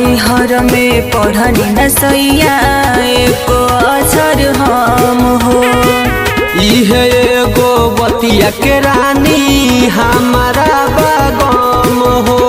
नैहर में पढ़नी न सैया एको अक्षर हम हो इहे एगो बतिया के रानी हमारा बागम हो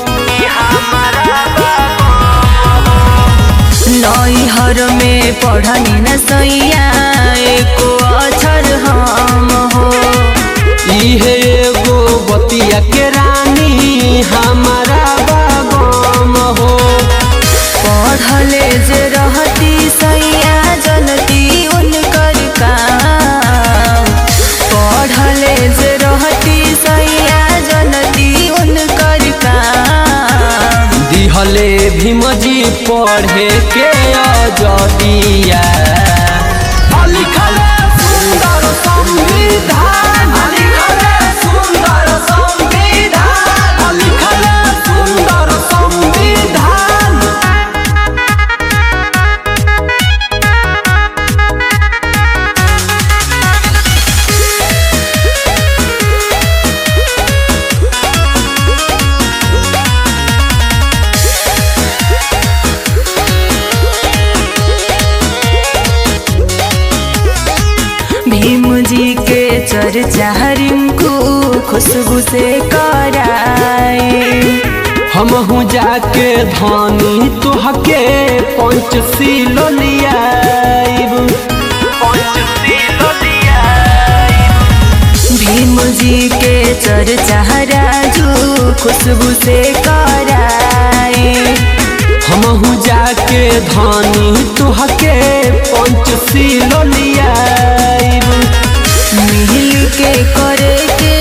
नैहर में पढ़नी न सैया एको अक्षर हम हो इहे एगो बतिया के रानी हमारा बागम हो पढ़ले जे रहती सैया जनती उनकर काम पढ़ले जे रहती सैया जनती उनकर काम दिहले भीमजी पढ़े के अजदिया लिखले सुंदर संविधान लिखले सुंदर संविधान लिखले सुंदर संविधान भीम जी के चर्चा रिंकू खुशबू से कराए हमहू जाके धानी तुहके पंचशील लियाइब भीम जी के चर्चा राजू खुशबू से कराए हमहू जाके धानी तुहके पंचशील लियाइब मिल के करे के